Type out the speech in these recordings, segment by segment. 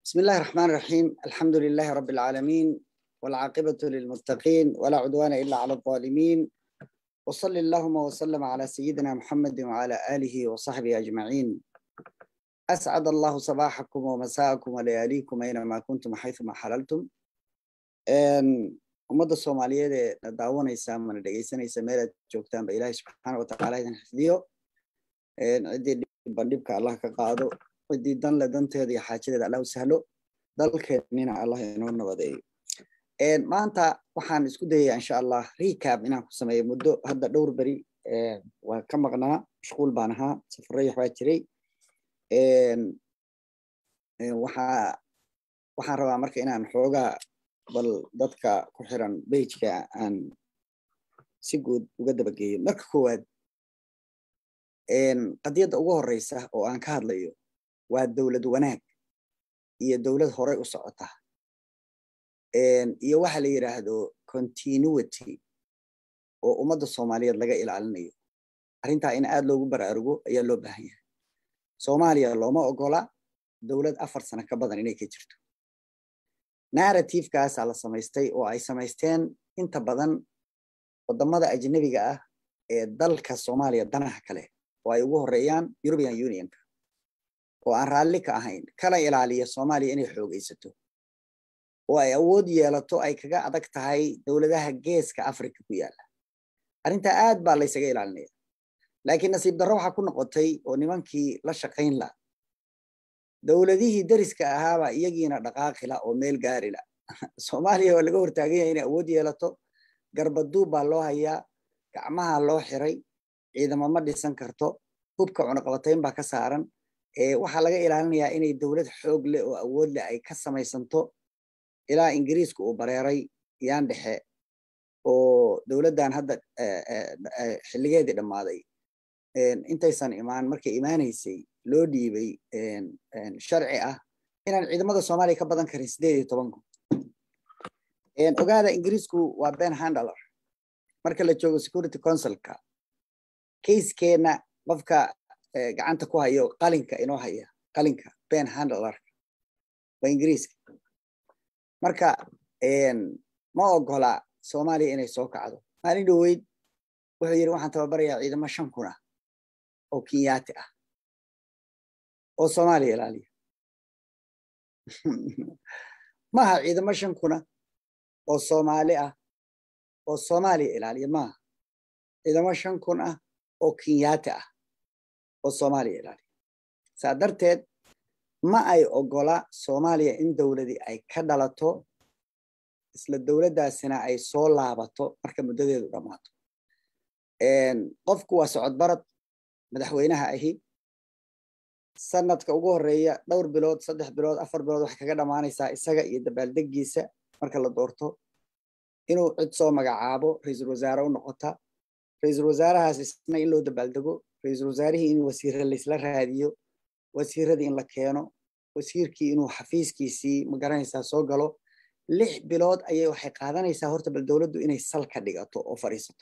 بسم الله الرحمن الرحيم الحمد لله رب العالمين والعاقبة للمتقين ولا عدوان إلا على الظالمين وصل اللهم وسلم على سيدنا محمد وعلى آله وصحبه أجمعين أسعد الله صباحكم ومساءكم ولياليكم أينما كنتم حيثما حللتم ummadda soomaaliyeed ee na daawanaysa mana dhegeysanaysa meelaad joogtaanba ilaahay subxaana watacaala idin xifdiyo ciddii dhibandhibka allah ka qaado ciddii danle danteeda iyo xaajadeeda allah u sahlo dalkeennina allah inoo nabadeeyo maanta waxaan isku dayayaa insha allah recap inaan ku sameeyo muddo hadda dhowr beri waa ka maqnaa mashquul baan ahaa safaray waxbaa jiray waxaa waxaan rabaa marka inaan xoogaa bal dadka ku xiran bejka aan si guud uga dabageeyo marka koowaad qadiyadda ugu horeysa oo aan ka hadlayo waa dowlad wanaag iyo dowlad horey u socota iyo waxa la yidhaahdo continuity oo ummadda soomaaliyeed laga ilaalinayo arrintaa in aad loogu baraarugo ayaa loo baahan yahay soomaaliya looma ogola dowlad afar sano ka badan inay ka jirto narrativekaasaa la samaystay oo ay samaysteen inta badan wadamada ajnebiga ah ee dalka soomaaliya danaha kale oo ay ugu horeeyaan european unionka oo aan raalli ka ahayn kala ilaaliya soomaaliya inay xoogaysato oo ay awood yeelato ay kaga adag tahay dowladaha geeska africa ku yaalla arrintaa aad baa laysaga ilaalinaya laakiin nasiib darro waxaa ku noqotay oo nimankii la shaqayn la dowladihii deriska ahaaba iyagiina dhaqaaqila oo meel gaarila soomaaliya waa laga hortaagan yahay inay awood yeelato garbaduub baa loo hayaa gacmaha loo xiray ciidamo ma dhisan karto hubka cunaqabatayn baa ka saaran waxaa laga ilaalinayaa inay dowlad xoog leh oo awood leh ay ka samaysanto ilaa ingiriiska uu bareeray yaan dhexe oo dowladdan hadda xilligeedii dhammaaday intaysan imaan markay imaanaysay loo dhiibay sharci ah inaan ciidamada soomaaliya ka badan karin sideed iyo toban kun ogaada ingiriisku waa ben handler marka la joogo security councilka kayskeena qofka gacanta ku hayo qalinka inoo haya qalinka ben handlerka waa ingiriiska marka ma ogola soomaaliya inay soo kacdo maalin dhoweyd wuxuu yidhi waxaan tababarayaa ciidamo shan kun ah oo kenyaati ah oo soomaaliya ilaaliya maaha ciidamo shan kuna oo soomaali ah oo soomaaliya ilaaliya maaha ciidamo shan kun ah oo kenyaati ah oo soomaaliya ilaaliya saa darteed ma ay ogola soomaaliya in dowladii ay ka dhalato isla dowladdaasina ay soo laabato marka muddadeedu dhammaato qofku waa socod barad madaxweynaha ahi sanadka ugu horeeya dhowr bilood saddex bilood afar bilood waxay kaga dhammaanaysaa isaga iyo dabaaldegiisa marka la doorto inuu cid soo magacaabo ra-iisul wasaare u noqota ra-iisul wasaarahaas isna in loo dabaaldego ra-iisul wasaarihii in wasiire laysla raadiyo wasiiradii in la keeno wasiirkii inuu xafiiskiisii magaranaysaa soo galo lix bilood ayay waxay qaadanaysaa horta bal dowladdu inay sal ka dhigato oo fadhiisato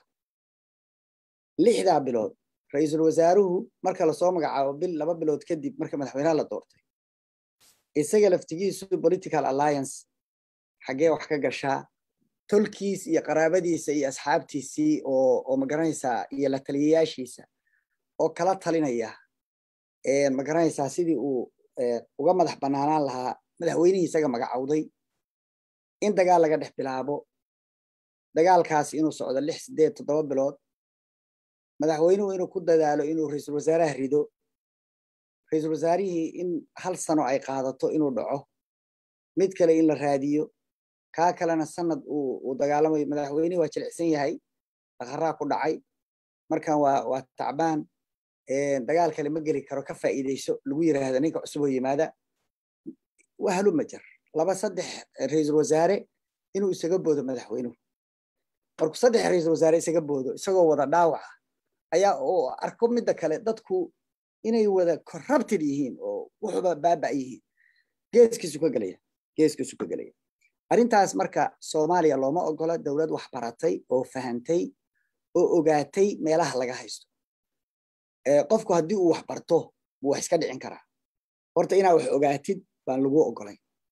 lixdaa bilood ra-iisul wasaaruhu marka lasoo magacaabo bil laba bilood kadib marka madaxweynaha la doortay isaga laftigiisu political alliance xaggee wax ka gashaa tolkiis iyo qaraabadiisa iyo asxaabtiisii oo oo magaranaysaa iyo la taliyayaashiisa oo kala talinaya magaranaysaa sidii uu uga madax banaanaan lahaa madaxweynihii isaga magacowday in dagaal laga dhex bilaabo dagaalkaasi inuu socdo lix sideed toddoba bilood madaxweynuhu inuu ku dadaalo inuu ra-iisul wasaaraha rido ra-iisul wasaarihii in hal sano ay qaadato inuu dhaco mid kale in la raadiyo kaa kalena sanad uu dagaalamayo madaxweynihii waa jilicsan yahay daqaraa ku dhacay markan waa waa tacbaan dagaal kale ma geli karo ka faa'iideyso lagu yiraahdo ninka cusub oo yimaada wahlu ma jar laba saddex ra-iisul wasaare inuu isaga boodo madaxweynuhu markuu saddex ra-iisul wasaare isaga boodo isagoo wada dhaawaca ayaa oo arko midda kale dadku inay wada corrupted yihiin oo wuxuba baaba yihiin geeskiisu ka gelaya geeskiisu ka gelaya arrintaas marka soomaaliya looma ogola dowlad wax baratay oo fahantay oo ogaatay meelaha laga haysto qofku haddii uu wax barto buu wax iska dhicin karaa horta inaa wax ogaatid baan lagu ogolayn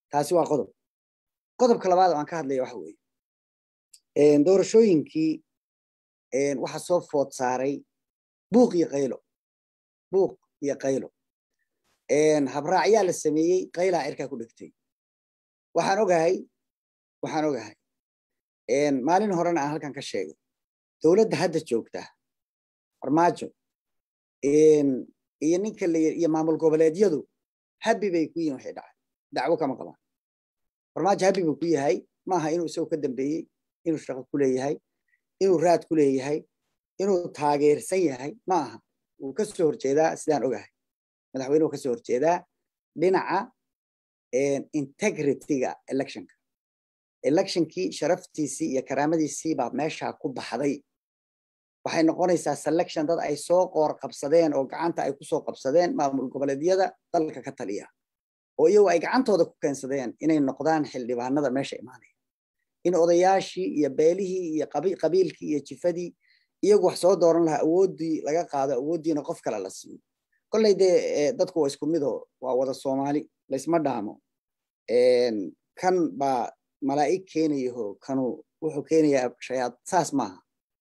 taasi waa qodob qodobka labaad oo aan ka hadlaya waxa weeye doorashooyinkii waxaa soo food saaray buuq iyo qaylo buuq iyo qaylo habraacyaa la sameeyey qaylaa cirkaa ku dhegtay waxaan ogahay waxaan ogahay maalin horena aan halkan ka sheegay dowladda hadda joogta farmaajo iyo ninka iyo maamul goboleedyadu habi bay ku yihin waxay dhacay dacwo kama qabaan farmaajo habi buu ku yahay maaha inuu isagoo ka dambeeyey inuu shaqo ku leeyahay inuu raad ku leeyahay inuu taageersan yahay ma aha wuu ka soo horjeedaa sidaan ogahay madaxweynuhu ka soo horjeedaa dhinaca integrityga electionka electionkii sharaftiisii iyo karaamadiisii baa meeshaa ku baxday waxay noqonaysaa selection dad ay soo qoor qabsadeen oo gacanta ay kusoo qabsadeen maamul goboleedyada dalka ka taliya oo iyagu ay gacantooda ku keensadeen inay noqdaan xildhibaanada meesha imaanaya in odayaashii iyo beelihii iyo qabiilkii iyo jifadii iyagu wax soo dooran lahaa awooddii laga qaado awooddiina qof kale la siiyo kolley dee dadku waa isku mido waa wada soomaali laysma dhaamo kan baa malaa'ig keenayaho kanu wuxuu keenayaa shayaad saas maaha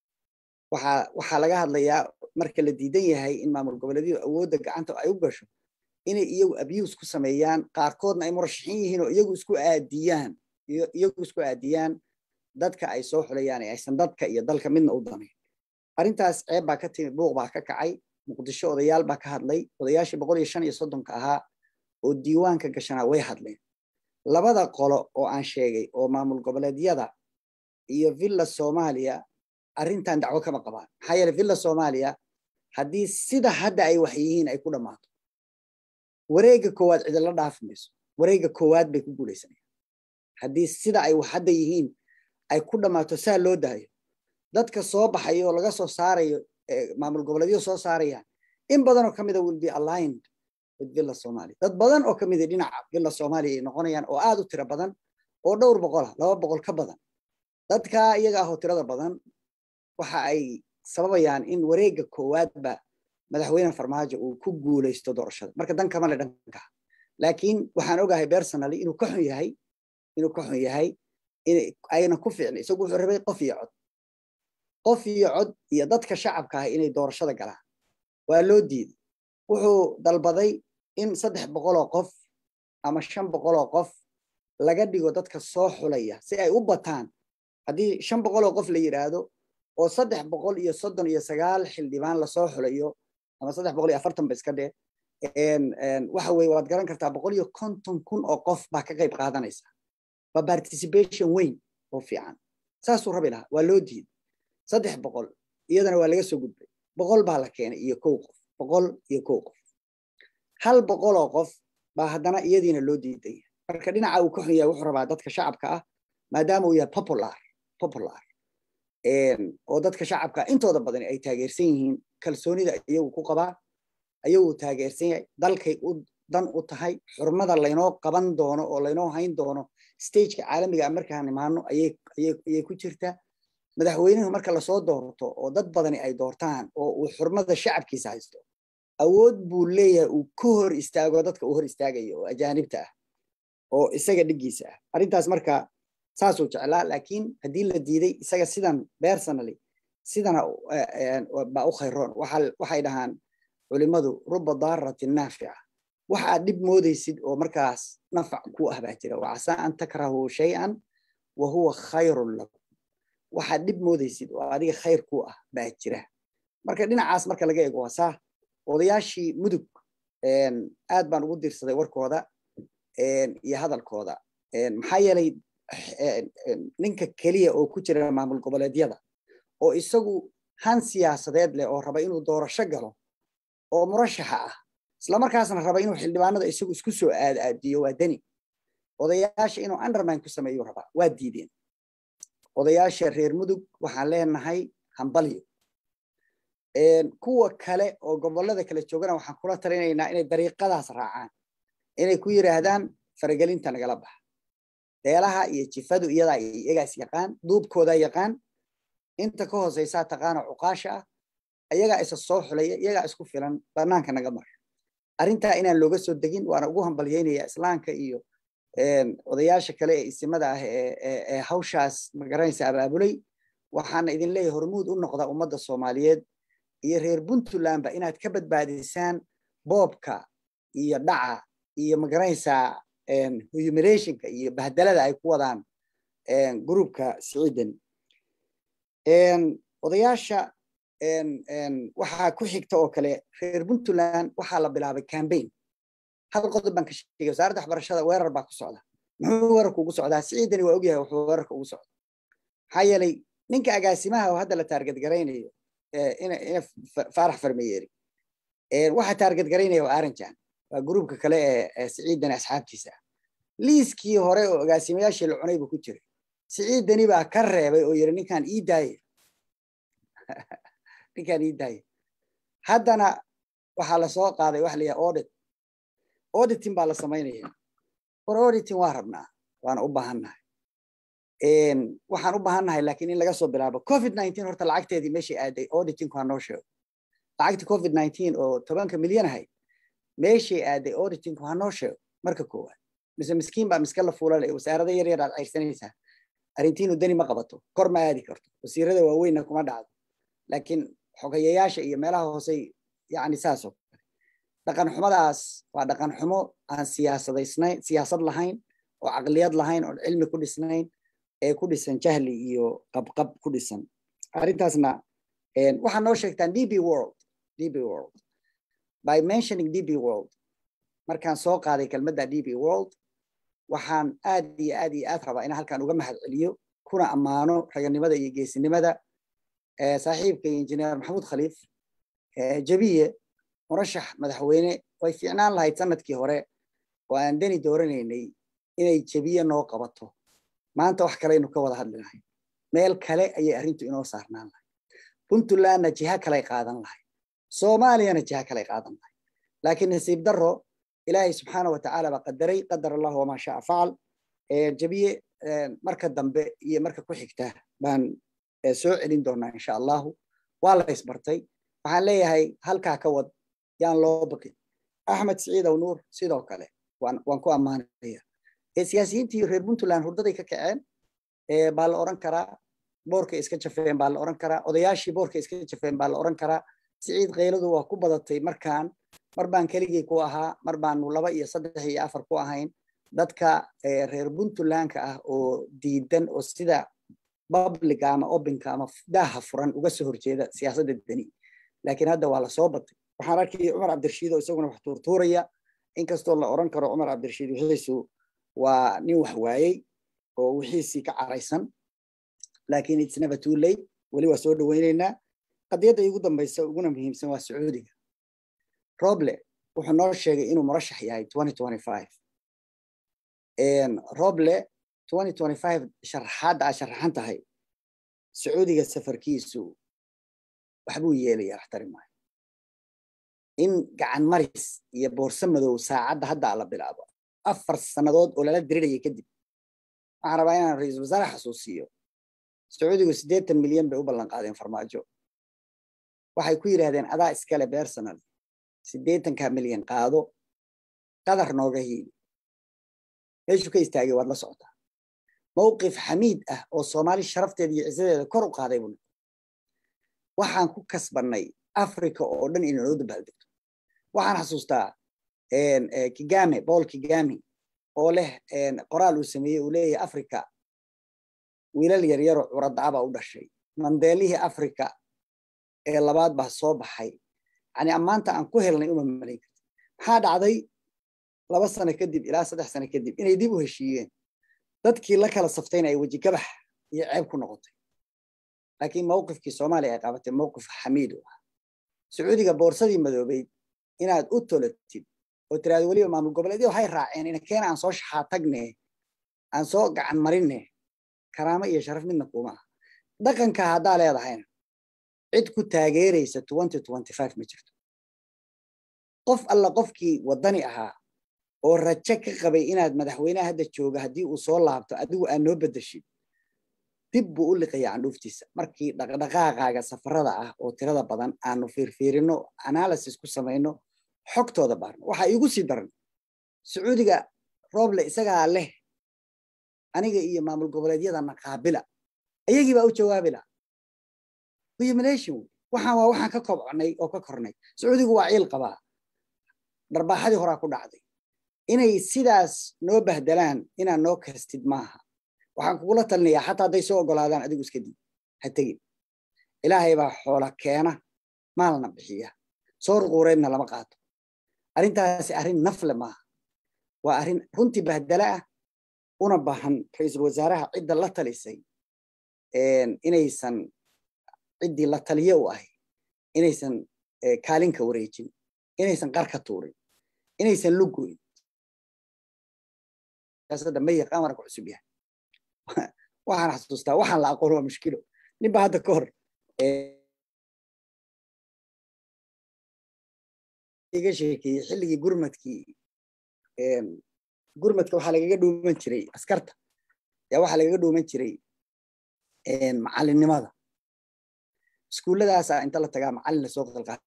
waxaa waxaa laga hadlayaa marka la diidan yahay in maamul goboleedyadu awoodda gacanta ay u gasho inay iyagu abuse ku sameeyaan qaarkoodna ay murashaxiin yihiin oo iyagu isku aadiyaan iyagu isku aadiyaan dadka ay soo xulayaan ee aysan dadka iyo dalka midna u danayn arrintaas ceeb baa ka timi buuq baa ka kacay muqdisho odayaal baa ka hadlay odayaashii boqol iyo shan iyo soddonka ahaa oo diiwaanka gashanaa way hadleen labada qolo oo aan sheegay oo maamul goboleedyada iyo villa soomaaliya arrintan dacwo kama qabaan maxaa yeele villa soomaaliya haddii sida hadda ay wax yihiin ay ku dhammaato wareegga koowaad cidila dhaafi mayso wareegga koowaad bay ku guulaysanayaan haddii sida ay wax hadda yihiin ay ku dhammaato saa loo daayo dadka soo baxayo oo laga soo saarayo maamul goboleedyo soo saarayaan in badanoo ka mida will be aligned with villa somalia dad badan oo ka mida dhinaca villa somalia ay noqonayaan oo aad u tiro badan oo dhowr boqola laba boqol ka badan dadka iyaga ahoo tirada badan waxa ay sababayaan in wareegga koowaadba madaxweyne farmaajo uu ku guulaysto doorashada marka dan kama le dhanka laakiin waxaan ogahay personally inuu ka xun yahay inuu ka xun yahay ayna ku fiicna isagu wuxuu rabay qof iyo cod qof iyo cod iyo dadka shacabka ah inay doorashada galaan waa loo diiday wuxuu dalbaday in saddex boqoloo qof ama shan boqoloo qof laga dhigo dadka soo xulaya si ay u bataan haddii shan boqoloo qof la yidhaahdo oo saddex boqol iyo soddon iyo sagaal xildhibaan lasoo xulayo ama saddex boqol iyo afartan ba iska dheh waxa weye waad garan kartaa boqol iyo konton kun oo qof baa ka qayb qaadanaysa waa participation weyn oo fiican saasuu rabi lahaa waa loo diiday saddex boqol iyadana waa laga soo gudbay boqol baa la keenay iyo kow qof boqol iyo kow qof hal boqoloo qof baa haddana iyadiina loo diiday marka dhinaca uu ka xun yahay wuxuu rabaa dadka shacabka ah maadaama uu yahay popular popular oo dadka shacabka intooda badan ay taageersan yihiin kalsoonida iyagu ku qabaa ayagu taageersan yahay dalkay u dan u tahay xurmada laynoo qaban doono oo laynoo hayn doono stageka caalamiga markaan imaano ayay ku jirtaa madaxweynuhu marka lasoo doorto oo dad badani ay doortaan oo uu xurmada shacabkiisa haysto awood buu leeyahay uu ka hor istaago dadka uu hor istaagayo oo ajaanibta ah oo isaga dhiggiisa ah arrintaas marka saasuu jeclaa laakiin haddii la diiday isaga sidan personally sidana baa u khayroon waxay dhahaan culimadu ruba daaratin naafica waxaad dhib moodaysid oo markaas nafac ku ah baa jira wacasaa an takrahuu shay-an wa huwa khayrun lakum waxaad dhib moodaysid oo adiga khayr ku ah baa jira marka dhinacaas marka laga eego waa saa odayaashii mudug aad baan ugu diirsaday warkooda iyo hadalkooda maxaa yeelay ninka keliya oo ku jira maamul goboleedyada oo isagu han siyaasadeed leh oo raba inuu doorasho galo oo murashaxa ah islamarkaasna raba inuu xildhibaanada isagu isku soo aadaadiyo waa deni odayaasha inuu undermine ku sameeyu rabaa waa diideen odayaasha reer mudug waxaan leenahay hambalyo kuwa kale oo gobolada kale joogana waxaan kula talinaynaa inay dariiqadaas raacaan inay ku yiraahdaan faragelinta nagala baxa deelaha iyo jifadu iyadaa iyagaas yaqaan duubkoodaa yaqaan inta ka hooseysaa taqaano cuqaasha ah ayagaa isa soo xulaya iyagaa isku filan banaanka naga mar arrintaa inaan looga soo degin waana ugu hambalyeynaya islaamka iyo odayaasha kale ee isimada ah ee hawshaas magaranaysa abaabulay waxaana idin leeyahay hormuud u noqda ummadda soomaaliyeed iyo reer puntlandba inaad ka badbaadisaan boobka iyo dhaca iyo magaranaysaa humiliationka iyo bahdalada ay ku wadaan groupka siciidan odayaasha waxaa ku xigta oo kale reer puntland waxaa la bilaabay cambaign hal qodob baan ka sheegay wasaaradda waxbarashada weerar baa ku socda muxuu weerarku ugu socdaa siciidani waa ogyahay wuxuu weerarka ugu socda maxaa yeelay ninka agaasimaha oo hadda la taarget garaynayo ina faarax farmeyeeri waxa taarget garaynaya waa aranjan waa gruubka kale ee siciidani asxaabtiisa ah liiskii hore oo agaasimayaashii la cunay buu ku jiray siciidani baa ka reebay oo yiri ninkaan ii daaye ninkaan ii daaye haddana waxaa lasoo qaaday waxa la yidhaha audit auditing baa la samaynaya war auditing waa rabnaa waana u baahannahay waxaan u baahannahay laakiin in laga soo bilaabo covid nineteen horta lacagteedii meeshay aaday auditingku ha noo sheego lacagti covid nineteen oo tobanka milyan ahayd meeshay aaday auditingku ha noo sheego marka koowaad mise miskiin baa miska la fuulale wasaarada yar yar aad cayrsanaysaa arrintiinu dani ma qabato kor ma aadi karto wasiirada waaweynna kuma dhacdo laakiin xogayayaasha iyo meelaha hoosey yani saasoo kale dhaqan xumadaas waa dhaqan xumo aan siyaasadaysnayn siyaasad lahayn oo caqliyad lahayn oo cilmi ku dhisnayn ee ku dhisan jahli iyo qabqab ku dhisan arrintaasna waxaa noo sheegtaan db world db world by mentioning db world markaan soo qaaday kelmadda db world waxaan aad iyo aad iyo aad rabaa inaan halkan uga mahad celiyo kuna ammaano raganimada iyo geesinimada saaxiibka injineer maxamuud khaliif jabiye murashax madaxweyne way fiicnaan lahayd sanadkii hore oo aan deni dooranaynay inay jabiye noo qabato maanta wax kaleynu ka wada hadli lahay meel kale ayay arrintu inoo saarnaan lahay puntlandna jiha kaley qaadan lahay soomaaliyana jiha kaley qaadan lahay laakiin nasiib daro ilaahay subxaana wa tacaala baa qadaray qadar allahu wamaa shaa facal jabiye marka dambe iyo marka ku xigta baan soo celin doonaa insha allahu waa la isbartay waxaan leeyahay halkaa ka wad yaan loo baqin axmed siciid aw nuur sidoo kale waan ku ammaanaya siyaasiyiintii reer puntland hurdaday ka kaceen baa la oran karaa boorkay iska jafeen baa la oran karaa odayaashii boorkay iska jafeen baa la oran karaa siciid keyladu waa ku badatay markaan mar baan keligii ku ahaa mar baanu laba iyo saddex iyo afar ku ahayn dadka reer puntlandka ah oo diidan oo sida babliga ama obinka ama daaha furan uga soo horjeeda siyaasadda deni laakiin hadda waa lasoo batay waxaan arkayay cumar cabdirashiid oo isaguna wax tuurtuuraya inkastoo la oran karo cumar cabdirashiid wixiisu waa nin wax waayey oo wixiisii ka caraysan laakiin it's never too late weli waa soo dhaweyneynaa qadiyadda igu dambaysa uguna muhiimsan waa sacuudiga roble wuxuu noo sheegay inuu murashax yahay roble sharaxaadda aad sharaxan tahay sacuudiga safarkiisu waxbuu yeelaya waxtari maayo in gacan maris iyo boorso madow saacadda hadda la bilaabo afar sannadood oo lala diriraya kadib waxaan rabaa inaan ra-iisul wasaare xasuusiyo sacuudigu siddeetan milyan bay u ballan qaadeen farmaajo waxay ku yidhahdeen adaa iskale bersonal siddeetanka milyan qaado qadar nooga hiili meeshuu ka istaagay waad la socotaa mowqif xamiid ah oo soomaali sharafteeda iyo cisadeeda kor u qaaday buu waxaan ku kasbannay africa oo dhan inay noo dabaaldegto waxaan xasuustaa kigame paul kigame oo leh qoraal uu sameeyey uu leeyahay africa wiilal yaryaroo curadacabaa u dhashay mandeelihii africa ee labaad baa soo baxay yani ammaanta aan ku helnay uma malayn karti maxaa dhacday laba sano kadib ilaa saddex sano kadib inay dib u heshiiyeen dadkii la kala saftayna ay weji gabax iyo ceeb ku noqotay laakiin mowqifkii soomaaliya ay qabatay mowqif xamiid u ah sacuudiga boorsadii madoobeyd inaad u tolatid oo tiraado weliba maamul goboleedyo waxay raaceen ina keena aan soo shaxaa tagne aan soo gacan marinne karaamo iyo sharaf midna kuma ah dhaqanka haddaa leedahayna cid ku taageeraysa ma jirto qof alla qofkii waddani ahaa oo rajo ka qabay inaad madaxweynaha hadda jooga haddii uu soo laabto adigu aad noo bedeshid dib buu u liqaya candhuuftiisa markii dhaqdhaqaaqaaga safarada ah oo tirada badan aanu fiirfiirino analysis ku samayno xogtooda baarno waxaa iigu sii daran sacuudiga rooble isagaa leh aniga iyo maamul goboleedyadana qaabila ayagii baa u jawaabi laha humiliation waxaan waa waxaan ka kobconay oo ka kornay sacuudigu waa ciil qabaa dharbaaxadii horaa ku dhacday inay sidaas noo bahdelaan inaad noo kastid maaha waxaan kugula talinayaa xataa hadday soo ogolaadaan adigu iska diid ha tegin ilaahay baa xoola keena maalna bixiya soor quureedna lama qaato arrintaasi arrin nafle maaha waa arrin runtii bahdala ah una baahan ra-iisul wasaaraha cidda la talisay inaysan ciddii la taliye u ahay inaysan kaalinka wareejin inaysan qarka tuurin inaysan lugoyn siyaasadda ma yaqaan waana ku cusub yahay waxaan xasuustaa waxaan la aqoon waa mushkilo ninba hadda ka hor iga sheekeeyey xilligii gurmadkii gurmadka waxaa lagaga dhuuman jiray askarta yaa waxaa lagaga dhuuman jiray macalinimada iskuulladaasa inta la tagaa macalin lasoo qalqaa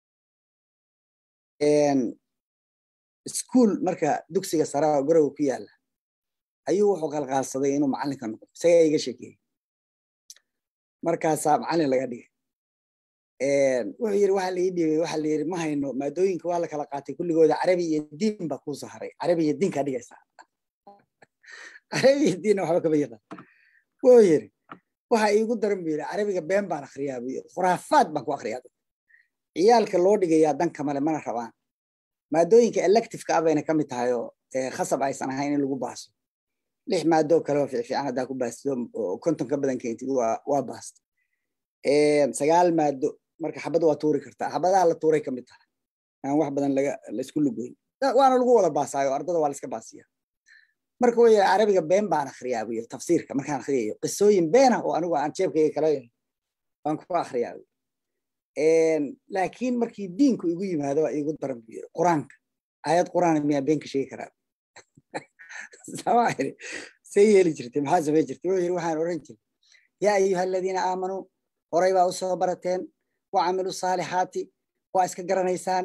iskuul marka dugsiga saraa garowa ku yaala ayuu wuxuu qalqaalsaday inuu macalinka noqdo isagaa iga sheekeeyey markaasaa macalin laga dhigay wuxuu yiri waxa laii dhibay waxa la yiri ma hayno maadooyinka waa la kala qaatay kulligooda carabi iyo diin baa kuu saharay carabi iyo diinkaa dhigaysaa carabi iyo diinna waxba kama yaqaan wuxuu yiri waxa iigu daran buu yiri carabiga been baan akhriyaa buu yiri khuraafaad baan ku akhriyaa ciyaalka loo dhigayaa danka male mana rabaan maadooyinka electiveka ah bayna ka mid tahay oo khasab aysan ahayn in lagu baaso lix maadoo kale oo fiifiican haddaa ku baastido oo konton ka badan keentid waa baasta sagaal maado marka xabad waa tuuri kartaa xabadaha la tuuray ka mid tahay aan wax badan laga laisku lugoyn waana lagu wada baasaayo ardada waa laiska baasiya marka wuu yiri carabiga been baan akhriyaa buu yiri tafsiirka markaan akhriyayo qisooyin beena oo anigu aan jeebkayga kala baan ku akhriyaa laakiin markii diinku igu yimaado waa igu daran buu yiri qur-aanka aayad qur-aan miyaa been ka sheegi karaa sama iri see yeeli jirtay maxaa samey jirtay wuxuu yiri waxaan oran jiray yaa ayuha aladiina aamanuu horay baa usoo barateen wa camilu saalixaati waa iska garanaysaan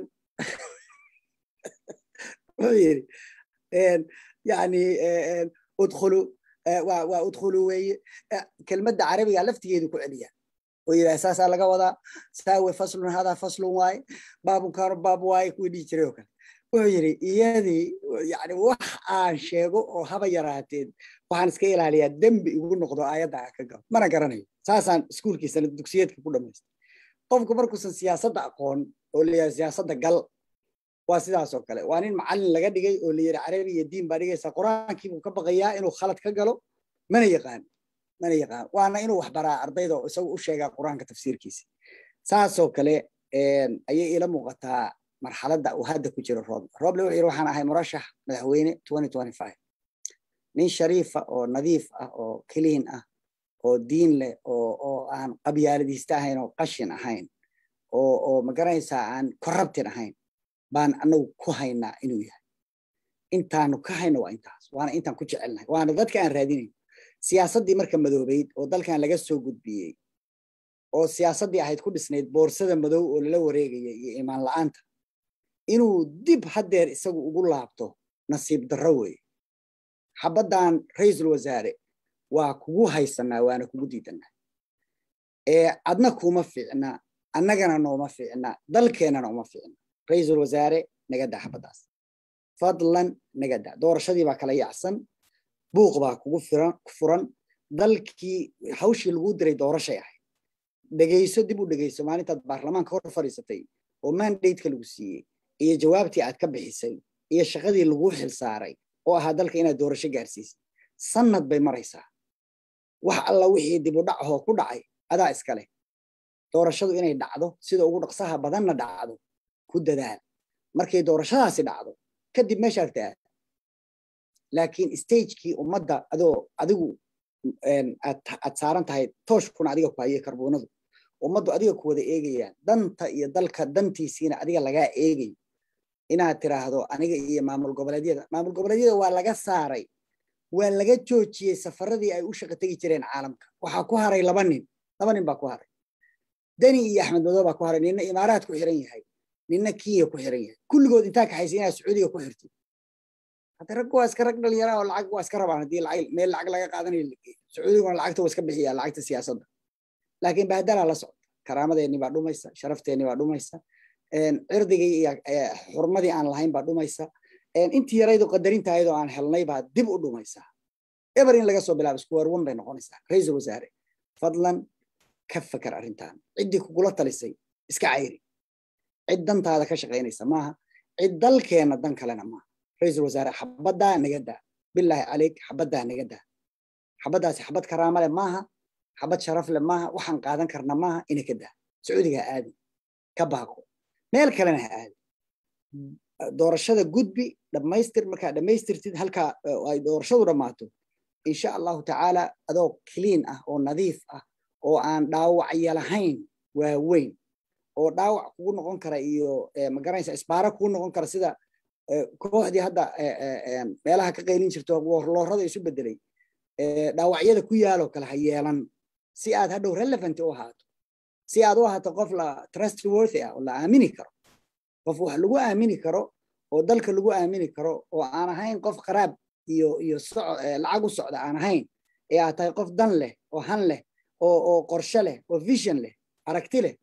wuxuu yiri yani udkhulu waa udkhulu weeye kelmadda carabiga laftigeedu ku celiya oo yidhaha saasaa laga wadaa saawe faslun hadaa faslun waaye baabun kaano baab waaye kuwii dhihi jiray oo kale wuxuu yidhi iyadii yani wax aan sheego oo haba yaraateen waxaan iska ilaaliyaa dembi igu noqdo aayadda aan ka galo mana garanayo saasaan iskuulkiisana dugsiyeedka ku dhamaystay qofku markuusan siyaasadda aqoon oo layahay siyaasadda gal waa sidaas oo kale waa nin macallin laga dhigay oo la yidhi carabi iyo diin baa dhigaysaa qur-aankiibuu ka baqayaa inuu khalad ka galo mana yaqaan mana yaqaan waana inuu wax baraa ardayda oo isagu u sheegaa qur-aanka tafsiirkiisa saasoo kale ayay ila muuqataa marxaladda uu hadda ku jiro roble roble wuxuu yidhi waxaan ahay murashax madaxweyne nin shariifa oo nadiif ah oo keliin ah oo diin leh oo oo aan qabyaaladiista ahayn oo qashin ahayn oo oo magaranaysaa aan corrupted ahayn baan anagu ku haynaa inuu yahay intaanu ka hayno waa intaas waana intaan ku jecelnahay waana dadka aan raadinayn siyaasaddii marka madoobeyd oo dalkan laga soo gudbiyey oo siyaasaddii ahayd ku dhisnayd boorsada madow oo lala wareegaya iyo imaan la'aanta inuu dib haddeer isagu ugu laabto nasiib darro weeye xabaddan ra-iisul wasaare waa kugu haysanaa waana kugu diidanaa adna kuma fiicna annagana nooma fiicna dalkeennana uma fiicna ra-iisul wasaare naga daa xabaddaas fadlan naga daa doorashadii baa kala yacsan buuq baa kugu furan dalkii hawshii laguu diray doorashay ahayd dhegayso dib u dhegayso maalintaad baarlamaanka hor fadhiisatay oo mandateka lagu siiyey iyo jawaabtii aad ka bixisay iyo shaqadii laguu xilsaaray oo ahaa dalka inaad doorasho gaarsiisay sannad bay maraysaa wax alla wixii dib u dhacahoo ku dhacay adaa iskale doorashadu inay dhacdo sida ugu dhaqsaha badanna dhacdo ku dadaal markay doorashadaasi dhacdo kadib meeshaad taad laakiin stagekii ummadda adoo adigu aad saaran tahay tooshkuna adiga ku hayay karbuunadu ummaddu adiga ku wada eegayaan danta iyo dalka dantiisiina adiga lagaa eegayo inaad tiraahdo aniga iyo maamul goboleedyada maamul goboleedyada waa laga saaray waa laga joojiyey safaradii ay u shaqo tegi jireen caalamka waxaa ku haray laba nin laba nin baa ku haray deni iyo axmed madow baa ku haray ninna imaaraad ku xiran yahay ninna kenya ku xiran yahay kulligood intaa kaxaysa inaad sacuudiga ku xirtid hadda raggu waa iska rag dhalinyara oo lacag waa iska rabaan haddii lacag meel lacag laga qaadanayo sacuudiguna lacagta waa iska bixiyaa lacagta siyaasadda laakiin bahdalaa la socda karaamadeenni baa dhumaysa sharafteenni baa dhumaysa cirdigii iyo xurmadii aan lahayn baa dhumaysa intii yaraydo qadarintaayadoo aan helnay baa dib u dhumaysaa eber in laga soo bilaabo square one bay noqonaysaa ra-iisul wasaare fadlan ka fakar arrintan ciddii kugula talisay iska cayri cid dantaada ka shaqaynaysa maaha cid dalkeenna dan kalena maaha ra-iisul wasaare xabaddaa naga daa bilaahi caleyk xabaddaa naga daa xabaddaasi xabad karaama leh maaha xabad sharaf leh maaha waxaan qaadan karna maaha ina ka daa sacuudiga ha aadin ka baaqo meel kalena ha aadin doorashada gudbi dhammaystir markaa dhammaystirtid halkaa ay doorashadu dhammaato insha allahu tacaala adoo clean ah oo nadiif ah oo aan dhaawacya lahayn waaweyn oo dhaawac kugu noqon kara iyo magaranaysa isbaara kugu noqon kara sida kooxdii hadda meelaha ka qaylin jirto loorada isu bedelay dhaawacyada ku yaaloo kale ha yeelan si aad hadhow relevant u ahaato si aad u ahaato qof la trustworthy ah oo la aamini karo qof wax lagu aamini karo oo dalka lagu aamini karo oo aan ahayn qof qaraab iyo iyo lacag u socda aan ahayn ee aad tahay qof dan leh oo han leh oo oo qorshe leh oo vision leh aragti leh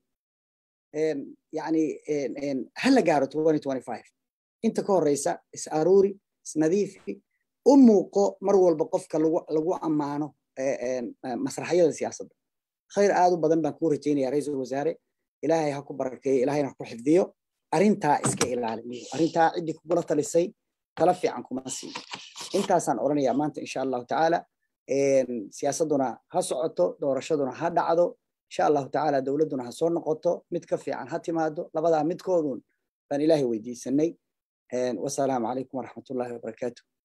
yani ha la gaaro inta ka horeysa is aruuri isnadiifi u muuqo mar walba qofka lagu ammaano masraxyada siyaasadda khayr aad u badan baan kuu rajaynaya ra-iisul wasaare ilaahay ha ku barakeeyo ilaahayna ha ku xifdiyo arrintaa iska ilaali arrintaa ciddii kugula talisay tala fiican kuma siin intaasaan odhanayaa maanta insha allahu tacaala siyaasadduna ha socoto doorashaduna ha dhacdo insha allahu tacaala dowladduna ha soo noqoto mid ka fiican ha timaado labadaa midkoodun baan ilaahay weydiisanay wasalaamu calaykum waraxmatullahi wabarakaatu